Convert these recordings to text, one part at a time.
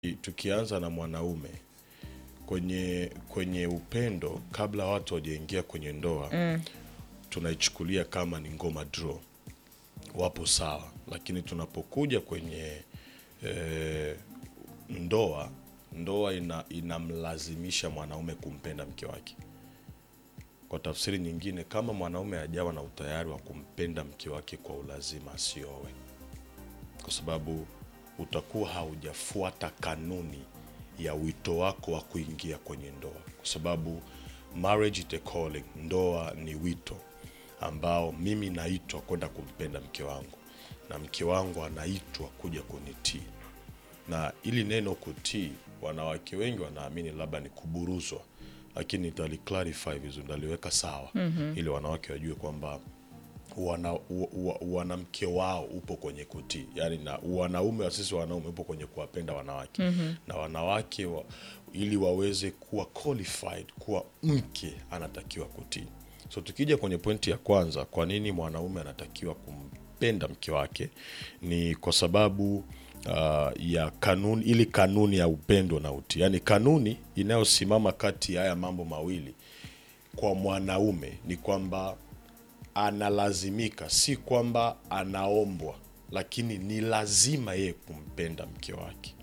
tukianza na mwanaume kwenye kwenye upendo, kabla watu wajaingia kwenye ndoa mm. tunaichukulia kama ni ngoma draw, wapo sawa, lakini tunapokuja kwenye eh, ndoa ndoa ina, inamlazimisha mwanaume kumpenda mke wake. Kwa tafsiri nyingine, kama mwanaume hajawa na utayari wa kumpenda mke wake kwa ulazima, asiowe, kwa sababu utakuwa haujafuata kanuni ya wito wako wa kuingia kwenye ndoa, kwa sababu marriage is a calling, ndoa ni wito ambao mimi naitwa kwenda kumpenda mke wangu na mke wangu anaitwa kuja kunitii. Na ili neno kutii, wanawake wengi wanaamini labda ni kuburuzwa, lakini nitaliclarify vizuri, ndaliweka sawa ili wanawake wajue kwamba wana, wa- wa- wanamke wao upo kwenye kutii, yaani na wanaume wa sisi wanaume upo kwenye kuwapenda wanawake na wanawake wa, ili waweze kuwa qualified kuwa mke anatakiwa kutii. So tukija kwenye pointi ya kwanza, kwa nini mwanaume anatakiwa kumpenda mke wake, ni kwa sababu uh, ya kanuni, ili kanuni ya upendo na utii, yaani kanuni inayosimama kati ya haya mambo mawili kwa mwanaume ni kwamba analazimika, si kwamba anaombwa, lakini ni lazima yeye kumpenda mke wake,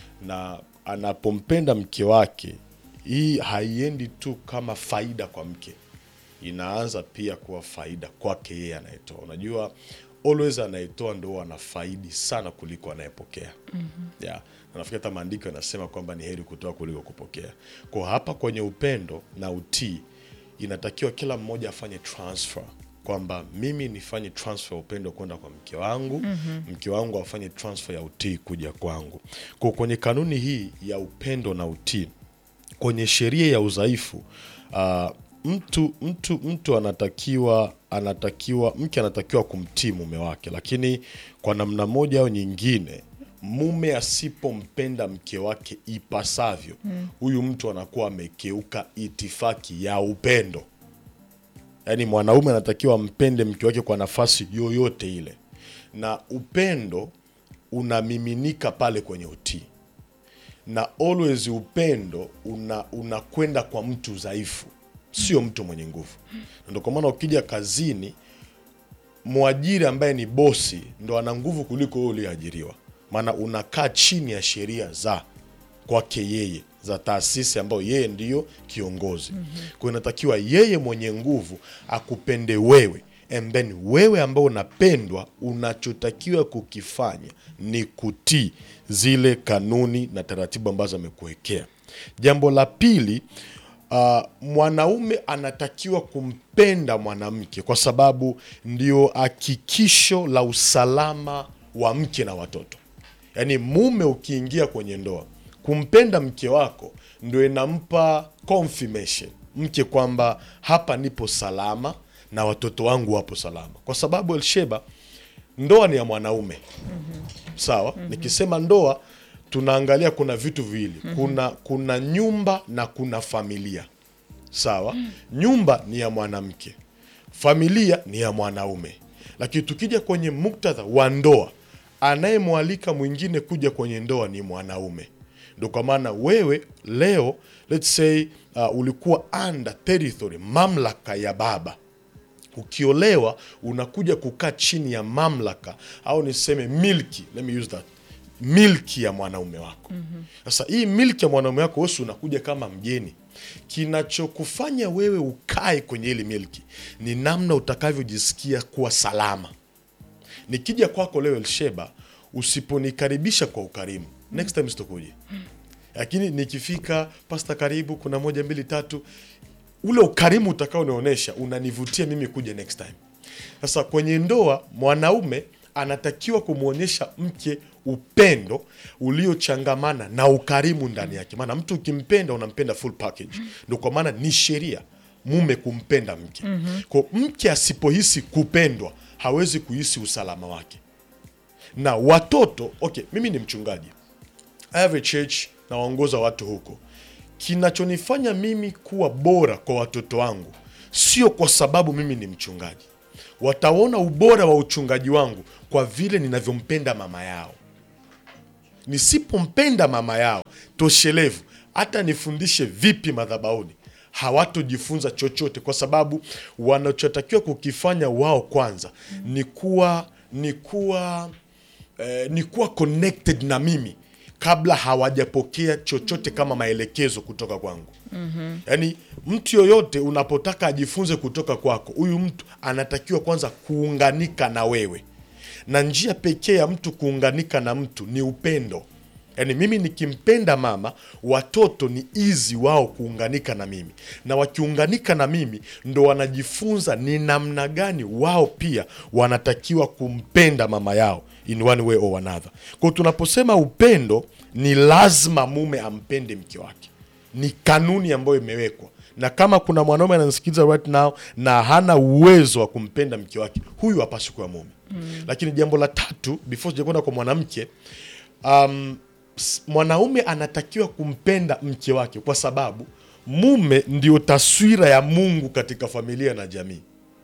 na anapompenda mke wake, hii haiendi tu kama faida kwa mke, inaanza pia kuwa faida kwake yeye anayetoa. Unajua, always anayetoa ndo anafaidi sana kuliko anayepokea. Yeah. Na nafikiri hata maandiko yanasema kwamba ni heri kutoa kuliko kupokea. Kwa hapa kwenye upendo na utii inatakiwa kila mmoja afanye transfer kwamba mimi nifanye transfer ya upendo kwenda kwa mke wangu mke wangu afanye transfer ya utii kuja kwangu. Kwa kwenye kanuni hii ya upendo na utii kwenye sheria ya udhaifu uh, mtu mtu mtu anatakiwa anatakiwa mke anatakiwa kumtii mume wake, lakini kwa namna moja au nyingine mume asipompenda mke wake ipasavyo, huyu mtu anakuwa amekeuka itifaki ya upendo. Yaani mwanaume anatakiwa ampende mke wake kwa nafasi yoyote ile, na upendo unamiminika pale kwenye utii na always upendo una unakwenda kwa mtu dhaifu, sio mtu mwenye nguvu. Na Ndio kwa maana ukija kazini, mwajiri ambaye ni bosi ndo ana nguvu kuliko wewe uliyeajiriwa, maana unakaa chini ya sheria za kwake yeye za taasisi ambayo yeye ndiyo kiongozi. Kwa hiyo inatakiwa yeye mwenye nguvu akupende wewe, and then wewe ambao unapendwa, unachotakiwa kukifanya ni kutii zile kanuni na taratibu ambazo amekuwekea. Jambo la pili, uh, mwanaume anatakiwa kumpenda mwanamke kwa sababu ndio hakikisho la usalama wa mke na watoto. Yaani mume ukiingia kwenye ndoa, kumpenda mke wako ndio inampa confirmation mke kwamba hapa nipo salama na watoto wangu wapo salama, kwa sababu Elsheba, ndoa ni ya mwanaume sawa. Nikisema ndoa, tunaangalia kuna vitu viwili, kuna kuna nyumba na kuna familia sawa. Nyumba ni ya mwanamke, familia ni ya mwanaume. Lakini tukija kwenye muktadha wa ndoa, anayemwalika mwingine kuja kwenye ndoa ni mwanaume. Ndo kwa maana wewe leo let's say uh, ulikuwa under territory, mamlaka ya baba ukiolewa unakuja kukaa chini ya mamlaka au niseme milki, let me use that, milki ya mwanaume wako. Sasa hii milki ya mwanaume wako wewe si unakuja kama mgeni. Kinachokufanya wewe ukae kwenye hili milki ni namna utakavyojisikia kuwa salama. Nikija kwako leo Elsheba, usiponikaribisha kwa ukarimu, next time sitokuja. Lakini nikifika, pasta, karibu, kuna moja mbili tatu, ule ukarimu utakaonionyesha unanivutia mimi kuja next time. Sasa kwenye ndoa, mwanaume anatakiwa kumwonyesha mke upendo uliochangamana na ukarimu ndani yake, maana mtu ukimpenda unampenda full package. Ndio kwa maana ni sheria mume kumpenda mke. Kwa mke asipohisi kupendwa hawezi kuhisi usalama wake. Na watoto okay, mimi ni mchungaji I have a church nawaongoza watu huko. Kinachonifanya mimi kuwa bora kwa watoto wangu sio kwa sababu mimi ni mchungaji. Wataona ubora wa uchungaji wangu kwa vile ninavyompenda mama yao. nisipompenda mama yao toshelevu, hata nifundishe vipi madhabahuni, hawatojifunza chochote, kwa sababu wanachotakiwa kukifanya wao kwanza ni kuwa ni kuwa eh, ni kuwa connected na mimi kabla hawajapokea chochote kama maelekezo kutoka kwangu. Yaani mtu yoyote unapotaka ajifunze kutoka kwako, huyu mtu anatakiwa kwanza kuunganika na wewe, na njia pekee ya mtu kuunganika na mtu ni upendo. Yaani mimi nikimpenda mama, watoto ni easy wao kuunganika na mimi, na wakiunganika na mimi ndo wanajifunza ni namna gani wao pia wanatakiwa kumpenda mama yao in one way or another. Kwa hiyo tunaposema upendo, ni lazima mume ampende mke wake, ni kanuni ambayo imewekwa na kama kuna mwanaume ananisikiliza right now na hana uwezo wa kumpenda mke wake, huyu hapaswi kuwa mume. Lakini jambo la tatu, before sijakwenda kwa mwanamke, um, s- mwanaume anatakiwa kumpenda mke wake kwa sababu mume ndio taswira ya Mungu katika familia na jamii.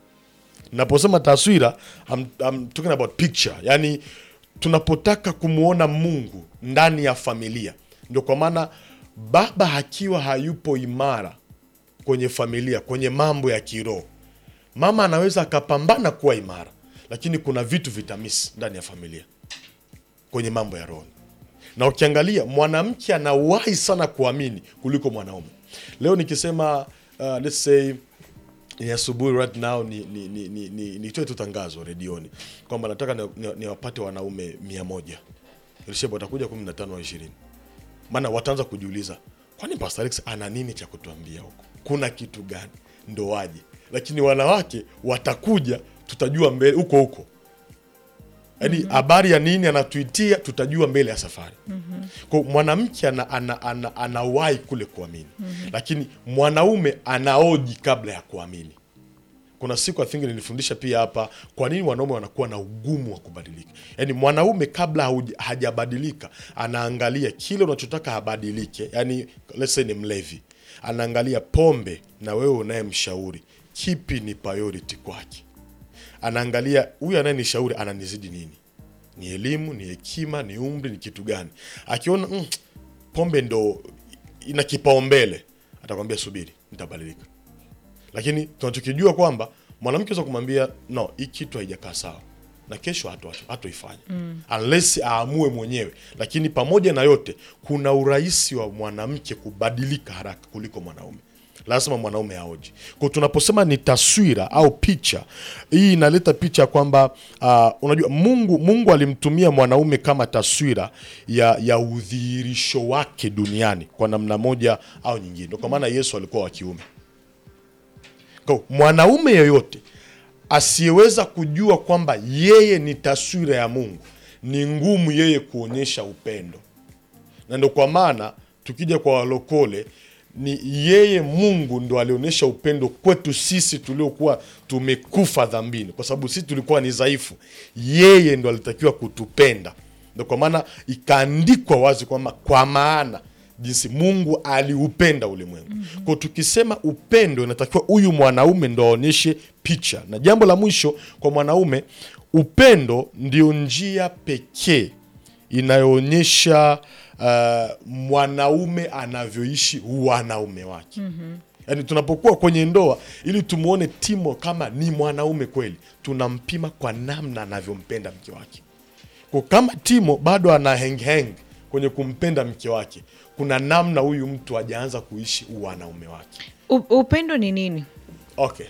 Naposema taswira, I'm, I'm talking about picture, yani tunapotaka kumwona Mungu ndani ya familia, ndio kwa maana baba akiwa hayupo imara kwenye familia, kwenye mambo ya kiroho, mama anaweza akapambana kuwa imara, lakini kuna vitu vitamisi ndani ya familia kwenye mambo ya roho. Na ukiangalia mwanamke anawahi sana kuamini kuliko mwanaume. Leo nikisema uh, let's say ni asubuhi right now ni ni ni, ni, ni, nitoe tu tangazo redioni kwamba nataka niwapate ni, niwapate wanaume mia moja Elisheba watakuja kumi na tano au ishirini maana wataanza kujiuliza kwani Pastor Alex ana nini cha kutuambia huko, kuna kitu gani ndo waje. Lakini wanawake watakuja, tutajua mbele huko huko yaani habari ya nini anatuitia tutajua mbele ya safari kwa mwanamke ana, ana, ana, anawahi kule kuamini lakini mwanaume anaoji kabla ya kuamini kuna siku I think nilifundisha pia hapa kwa nini wanaume wanakuwa na ugumu wa kubadilika yaani mwanaume kabla hauja- hajabadilika anaangalia kile unachotaka abadilike yaani let's say ni mlevi anaangalia pombe na wewe unayemshauri kipi ni priority kwake anaangalia huyu anayenishauri ananizidi nini, ni elimu, ni hekima, ni umri, ni kitu gani. Akiona mm, pombe ndo ina kipaumbele, atakwambia subiri, nitabadilika. Lakini tunachokijua kwamba mwanamke aweza kumwambia no, hii kitu haijakaa sawa na kesho hatu- hatoifanya unless aamue mwenyewe. Lakini pamoja na yote, kuna urahisi wa mwanamke kubadilika haraka kuliko mwanaume lazima mwanaume aoji. Kwa tunaposema ni taswira au picha, hii inaleta picha kwamba uh, unajua Mungu Mungu alimtumia mwanaume kama taswira ya, ya udhihirisho wake duniani kwa namna moja au nyingine. Ndio kwa maana Yesu alikuwa wa kiume. Kwa mwanaume yoyote asiyeweza kujua kwamba yeye ni taswira ya Mungu, ni ngumu yeye kuonyesha upendo na ndio kwa maana tukija kwa walokole ni yeye Mungu ndo alionyesha upendo kwetu sisi tuliokuwa tumekufa dhambini, kwa sababu sisi tulikuwa ni dhaifu. Yeye ndo alitakiwa kutupenda, ndio kwa maana ikaandikwa wazi kwamba kwa maana jinsi Mungu aliupenda ulimwengu. Kwa tukisema upendo, inatakiwa huyu mwanaume ndo aonyeshe picha. Na jambo la mwisho kwa mwanaume, upendo ndio njia pekee inayoonyesha uh, mwanaume anavyoishi wanaume wake. Yaani tunapokuwa kwenye ndoa, ili tumwone Timo kama ni mwanaume kweli, tunampima kwa namna anavyompenda mke wake. Kwa kama Timo bado ana hang hang kwenye kumpenda mke wake, kuna namna huyu mtu hajaanza kuishi wanaume wake. U- upendo ni nini? Okay.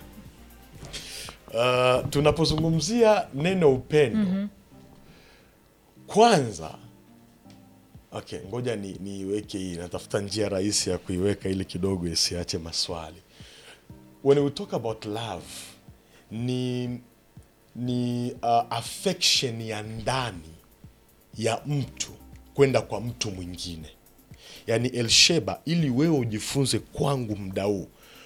Uh, tunapozungumzia neno upendo kwanza, okay, ngoja ni niiweke hii, natafuta njia rahisi ya kuiweka ili kidogo isiache maswali. When we talk about love ni ni uh, affection ya ndani ya mtu kwenda kwa mtu mwingine, yaani Elsheba, ili wewe ujifunze kwangu muda huu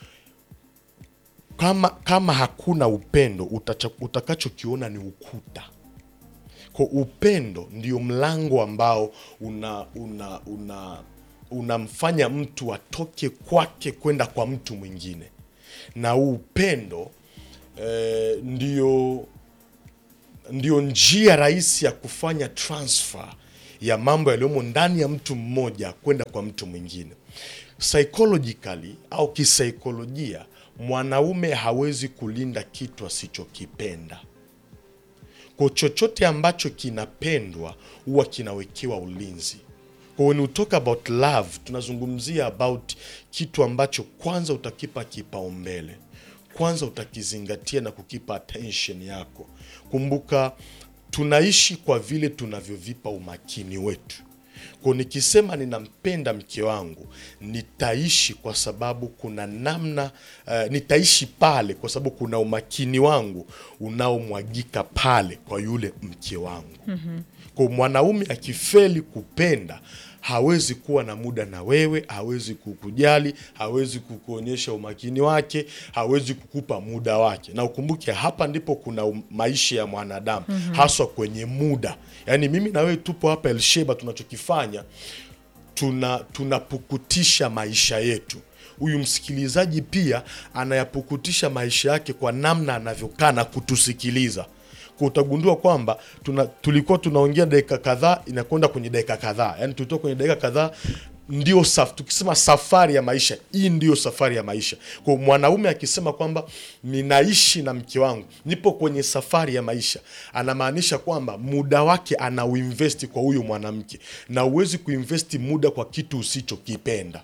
kama kama hakuna upendo utacha- utakachokiona ni ukuta. Kwa upendo ndio mlango ambao una una una unamfanya mtu atoke kwake kwenda kwa mtu mwingine, na huu upendo eh, ndio ndio njia rahisi ya kufanya transfer ya mambo yaliyomo ndani ya mtu mmoja kwenda kwa mtu mwingine. Psychologically au kisaikolojia, mwanaume hawezi kulinda kitu asichokipenda. Kwa chochote ambacho kinapendwa huwa kinawekewa ulinzi. Kwa when we talk about love, tunazungumzia about kitu ambacho kwanza utakipa kipaumbele, kwanza utakizingatia na kukipa attention yako. Kumbuka tunaishi kwa vile tunavyovipa umakini wetu. Kwa nikisema ninampenda mke wangu, nitaishi kwa sababu kuna namna uh, nitaishi pale kwa sababu kuna umakini wangu unaomwagika pale kwa yule mke wangu. Kwa mwanaume akifeli kupenda hawezi kuwa na muda na wewe, hawezi kukujali, hawezi kukuonyesha umakini wake, hawezi kukupa muda wake. Na ukumbuke hapa ndipo kuna um- maisha ya mwanadamu haswa kwenye muda. Yaani mimi na wewe tupo hapa Elsheba, tunachokifanya tuna tunapukutisha maisha yetu. Huyu msikilizaji pia anayapukutisha maisha yake kwa namna anavyokaa na kutusikiliza. Kwa utagundua kwamba tuna, tulikuwa tunaongea dakika kadhaa inakwenda kwenye dakika kadhaa, yaani tulitoka kwenye dakika kadhaa ndio saf, tukisema safari ya maisha hii ndiyo safari ya maisha. Kwa mwanaume akisema kwamba ninaishi na mke wangu, nipo kwenye safari ya maisha, anamaanisha kwamba muda wake anauinvesti kwa huyu mwanamke, na huwezi kuinvesti muda kwa kitu usichokipenda.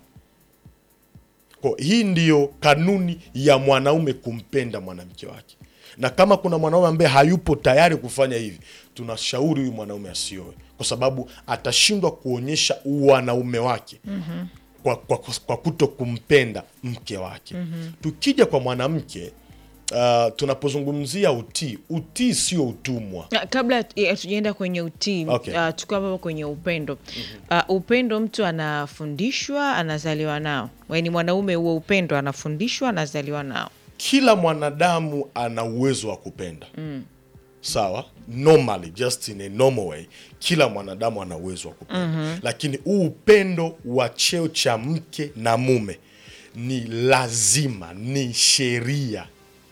Kwa hii ndiyo kanuni ya mwanaume kumpenda mwanamke wake, na kama kuna mwanaume ambaye hayupo tayari kufanya hivi, tunashauri huyu mwanaume asioe, kwa sababu atashindwa kuonyesha wanaume wake kwa, kwa, kwa kuto kumpenda mke wake. Tukija kwa mwanamke uh, tunapozungumzia utii, utii sio utumwa. Na kabla ya- hatujaenda kwenye utii Okay. uh, tukiwa hapo kwenye upendo uh, upendo mtu anafundishwa anazaliwa nao ni mwanaume huo upendo anafundishwa anazaliwa nao kila mwanadamu ana uwezo wa kupenda sawa normally just in a normal way kila mwanadamu ana uwezo wa kupenda lakini huu upendo wa cheo cha mke na mume ni lazima ni sheria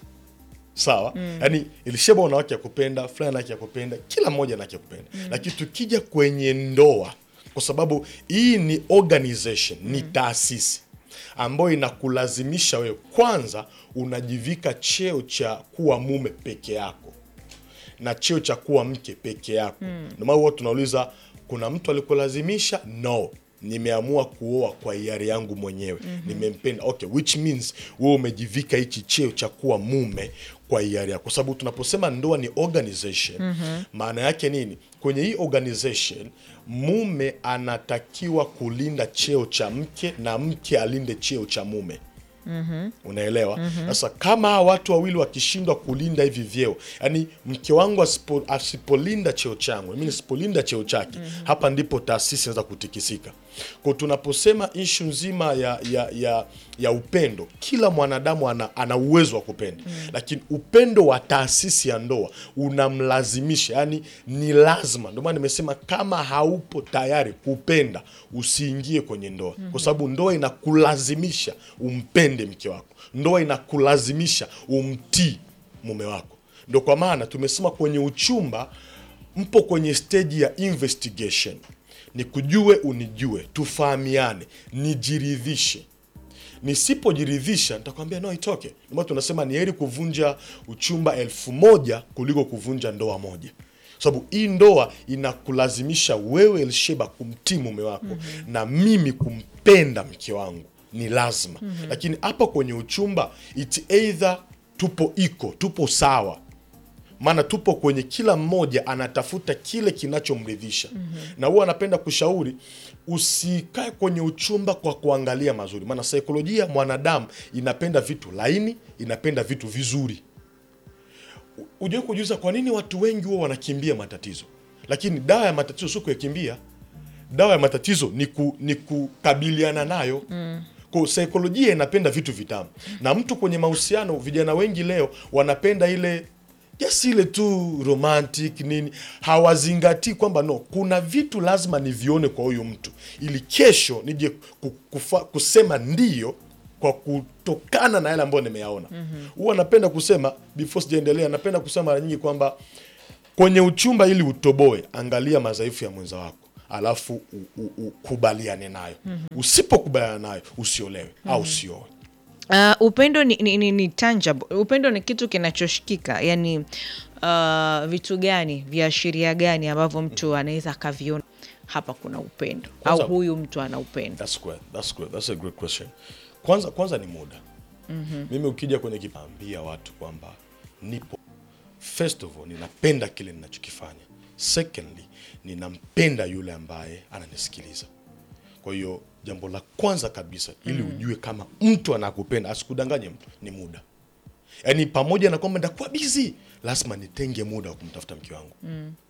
sawa yaani ilisheba una haki ya kupenda fulani ana haki ya kupenda kila mmoja ana haki ya kupenda lakini tukija kwenye ndoa kwa sababu hii ni organization ni taasisi ambayo inakulazimisha wewe kwanza unajivika cheo cha kuwa mume peke yako na cheo cha kuwa mke peke yako ndio maana huwa tunauliza kuna mtu alikulazimisha no nimeamua kuoa kwa hiari yangu mwenyewe nimempenda okay which means wewe umejivika hichi cheo cha kuwa mume kwa hiari yako kwa sababu tunaposema ndoa ni organization maana yake nini kwenye hii organization mume anatakiwa kulinda cheo cha mke na mke alinde cheo cha mume unaelewa sasa kama hawa watu wawili wakishindwa kulinda hivi vyeo yani mke wangu asipo, asipolinda cheo changu mimi nisipolinda cheo chake hapa ndipo taasisi inaweza kutikisika kwa tunaposema ishu nzima ya, ya, ya, ya upendo kila mwanadamu ana, ana uwezo wa kupenda lakini upendo wa taasisi ya ndoa unamlazimisha yani ni lazima ndio maana nimesema kama haupo tayari kupenda usiingie kwenye ndoa kwa sababu ndoa inakulazimisha umpende mke wako ndoa inakulazimisha umtii mume wako ndo kwa maana tumesema kwenye uchumba mpo kwenye steji ya investigation ni kujue unijue tufahamiane nijiridhishe nisipojiridhisha nitakwambia no itoke ndio maana tunasema ni heri kuvunja uchumba elfu moja kuliko kuvunja ndoa moja sababu hii ndoa inakulazimisha wewe Elsheba kumtii mume wako na mimi kumpenda mke wangu ni lazima lakini hapa kwenye uchumba it's either tupo iko tupo sawa maana tupo kwenye kila mmoja anatafuta kile kinachomridhisha na huwa anapenda kushauri usikae kwenye uchumba kwa kuangalia mazuri maana saikolojia ya mwanadamu inapenda vitu laini inapenda vitu vizuri ujue kujiuliza kwa nini watu wengi huwa wanakimbia matatizo lakini dawa ya matatizo sio kuyakimbia dawa ya matatizo ni, ku, ni kukabiliana nayo mm. Kwa saikolojia inapenda vitu vitamu na mtu kwenye mahusiano vijana wengi leo wanapenda ile just ile tu romantic nini hawazingatii kwamba no kuna vitu lazima nivione kwa huyu mtu ili kesho nije ku- kufa, kusema ndio kwa kutokana na yale ambayo nimeyaona huwa napenda kusema before sijaendelea napenda kusema mara nyingi kwamba kwenye uchumba ili utoboe angalia madhaifu ya mwenza wako alafu u- u- ukubaliane nayo usipokubaliana nayo usiolewe au usioe Uh, upendo ni, ni, ni, ni tangible. Upendo ni kitu kinachoshikika, yani uh, vitu gani viashiria gani ambavyo mtu anaweza akaviona hapa kuna upendo Kwanza- au huyu mtu ana upendo. That's great. That's great. That's a great question. Kwanza kwanza ni muda. Mimi ukija kwenye kipaambia watu kwamba nipo first of all ninapenda kile ninachokifanya. Secondly, ninampenda yule ambaye ananisikiliza. Kwa hiyo jambo la kwanza kabisa ili ujue kama mtu anakupenda, asikudanganye mtu, ni muda. Yaani pamoja na kwamba nitakuwa busy, lazima nitenge muda wa kumtafuta mke wangu.